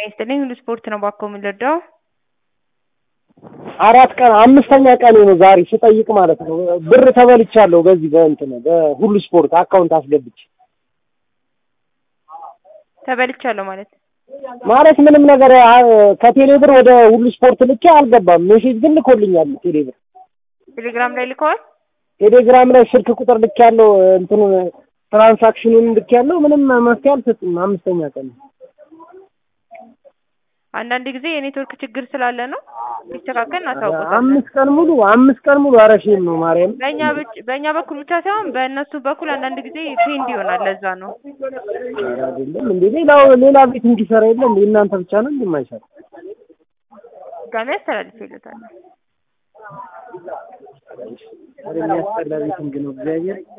ይስጥልኝ ሁሉ ስፖርት ነው ባኮ የምንረዳው። አራት ቀን አምስተኛ ቀን ነው ዛሬ ስጠይቅ ማለት ነው። ብር ተበልቻለሁ በዚህ በእንትን በሁሉ ስፖርት አካውንት አስገብቼ ተበልቻለሁ ማለት ማለት ምንም ነገር አ- ከቴሌ ብር ወደ ሁሉ ስፖርት ልኬ አልገባም። ሜሴጅ ግን ልኮልኛል ቴሌ ብር። ቴሌግራም ላይ ልከዋል። ቴሌግራም ላይ ስልክ ቁጥር ልክ ያለው እንትኑን ትራንሳክሽኑን ልክ ያለው ምንም መፍትሄ አልሰጥም። አምስተኛ ቀን ነው። አንዳንድ ጊዜ የኔትወርክ ችግር ስላለ ነው። ቢስተካከል እናሳውቆታለን። አምስት ቀን ሙሉ አምስት ቀን ሙሉ አረሽም ነው ማርያም። በእኛ ብቻ- በእኛ በኩል ብቻ ሳይሆን በእነሱ በኩል አንዳንድ ጊዜ ፔንድ ይሆናል። ለዛ ነው። ኧረ አይደለም እንዴ ሌላው ሌላ ቤት እንዲሰራ የለ እንዴ እናንተ ብቻ ነው እንደማይሰራ ድጋሜ አስተላልፍ ይሉታል። የሚያስጠላ ቤት እንግዲህ ነው እግዚአብሔር